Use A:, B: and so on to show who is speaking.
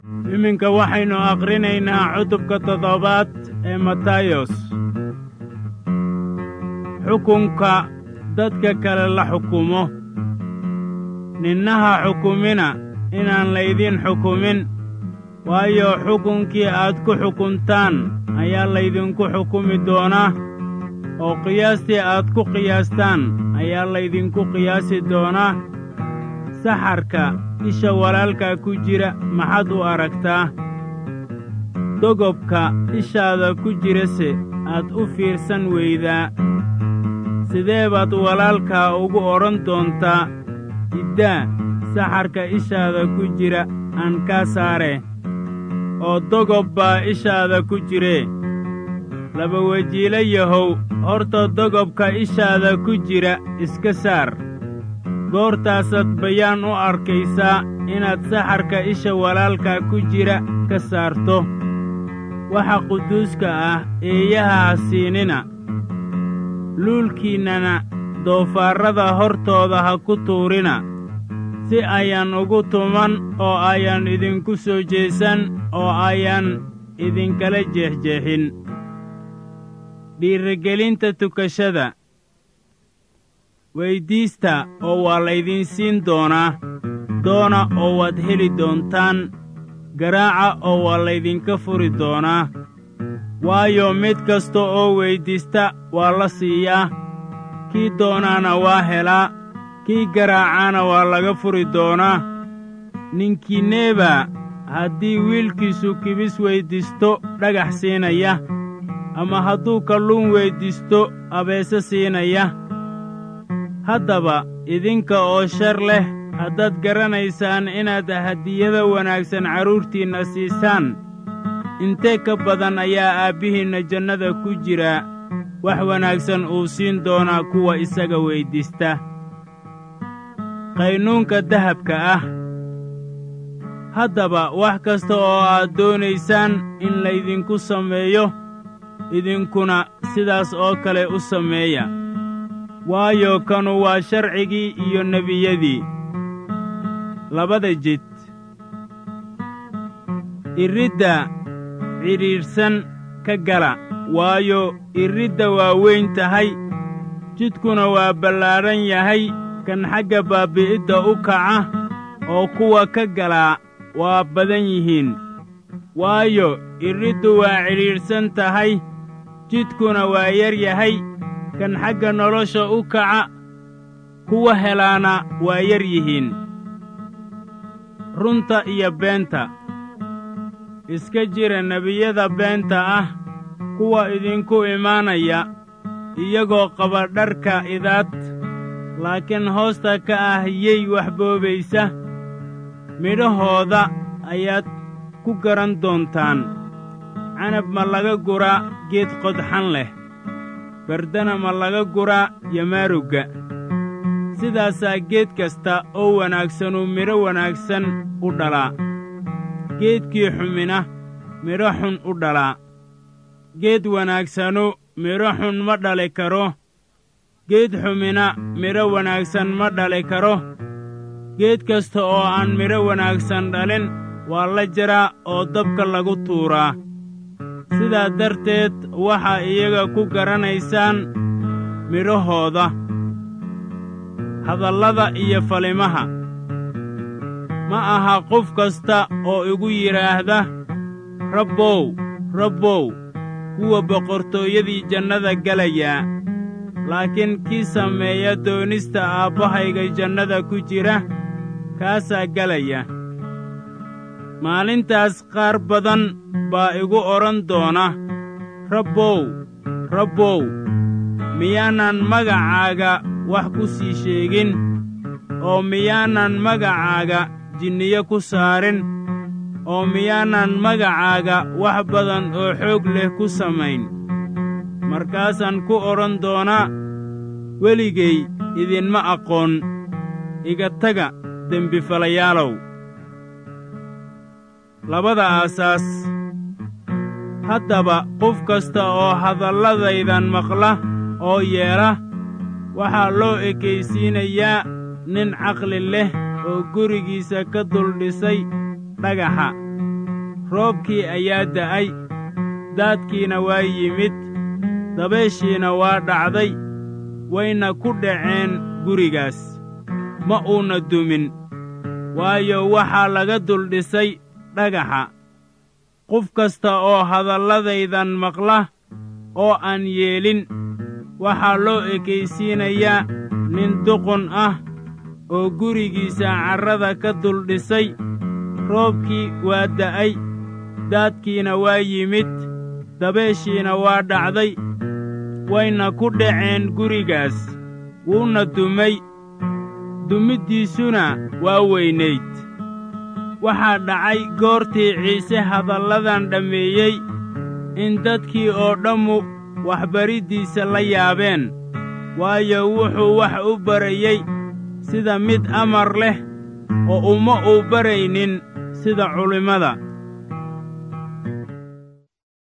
A: iminka waxaynu akhrinaynaa cutubka toddobaad ee matayos xukunka dadka kale la xukumo ninnaha xukumina inaan laydin xukumin waayo xukunkii aad ku xukuntaan ayaa laydinku xukumi doonaa oo qiyaastii aad ku qiyaastaan ayaa laydinku qiyaasi doonaa saxarka isha walaalkaa ku jira maxaad u aragtaa dogobka ishaada ku jirase aad u fiirsan weydaa sidee baad walaalkaa ugu odhan doontaa iddaa saxarka ishaada ku jira aan kaa saare oo dogob baa ishaada ku jiree laba wejiilo yahow horta dogobka ishaada ku jira iska saar goortaasaad bayaan u arkaysaa inaad saxarka isha walaalkaa ku jira ka saarto waxa quduuska ah eeyaha ha siinina luulkiinnana doofaarrada hortooda ha ku tuurina si ayaan ugu tuman oo ayaan idinku soo jeesan oo ayaan idinkala jeexjeexin dhiirigelinta tukashada weyddiista oo waa laydin siin doonaa doona oo waad heli doontaan garaaca oo waa laydinka furi doonaa waayo mid kasta oo weyddiista waa la siiyaa kii doonaana waa helaa kii garaacaana waa laga furi doonaa ninkiinneebaa haddii wiilkiisu kibis weyddiisto dhagax siinaya ama hadduu kalluun weyddiisto abeese siinaya haddaba idinka oo shar leh haddaad garanaysaan inaad hadiyada wanaagsan carruurtiinna siisaan intee ka badan ayaa aabbihiinna jannada ku jira wax wanaagsan uu siin doonaa kuwa isaga weyddiista qaynuunka dahabka ah haddaba wax kasta oo aad doonaysaan in laydinku sameeyo idinkuna sidaas oo kale u sameeya waayo kanu waa sharcigii iyo nebiyadii labada jid iridda cidhiidhsan ka gala waayo iridda waa weyn tahay jidkuna waa ballaadhan yahay kan xagga baabbi'idda u kaca oo kuwa ka galaa waa badan yihiin waayo iriddu waa cidhiidhsan tahay jidkuna waa yar yahay kan xagga nolosha u kaca kuwa helaana waa yar yihiin runta iyo beenta iska jira nebiyada beenta ah kuwa idinku imaanaya iyagoo qaba dharka idaad laakiin hoosta ka ah yey wax boobaysa midhahooda ayaad ku garan doontaan canab ma laga guraa geed qodxan leh bardana ma laga guraa yamaarugga sidaasaa geed kasta oo wanaagsanu midho wanaagsan u dhalaa geedkii xumina midho xun u dhalaa geed wanaagsanu midho xun ma dhali karo geed xumina midho wanaagsan ma dhali karo geed kasta oo aan midho wanaagsan dhalin waa la jaraa oo dabka lagu tuuraa sidaa darteed waxaa iyaga ku garanaysaan midhahooda hadallada iyo falimaha ma aha qof kasta oo igu yidhaahda rabbow rabbow kuwa boqortooyadii jannada gelayaa laakiin kii sameeya doonista aabbahayga jannada ku jira kaasaa gelaya maalintaas qaar badan baa igu odhan doona rabbow rabbow miyaanan magacaaga wax ku sii sheegin oo miyaanan magacaaga jinniyo ku saarin oo miyaanan magacaaga wax badan oo xoog leh ku samayn markaasaan ku odhan doonaa weligay idinma aqoon iga taga dembifalayaalow labada aasaas haddaba qof kasta oo hadalladaydan maqla oo yeela waxaa loo ekaysiinayaa nin caqli leh oo gurigiisa ka dul dhisay dhagaxa roobkii ayaa da'ay daadkiina waa yimid dabayshiina waa dhacday wayna ku dhaceen gurigaas ma uuna dumin waayo waxaa laga duldhisay dhagaxa qof kasta oo hadalladaydan maqla oo aan yeelin waxaa loo ekaysiinayaa nin duqun ah oo gurigiisa carrada ka duldhisay roobkii waa da'ay daadkiina waa yimid dabeeshiina waa dhacday wayna ku dhaceen gurigaas wuuna dumay dumiddiisuna waa weynayd waxaa dhacay goortii ciise hadalladan dhammeeyey in dadkii oo dhammu waxbariddiisa la yaabeen waayo wuxuu wax u barayey sida mid amar leh oo uma uu baraynin sida culimmada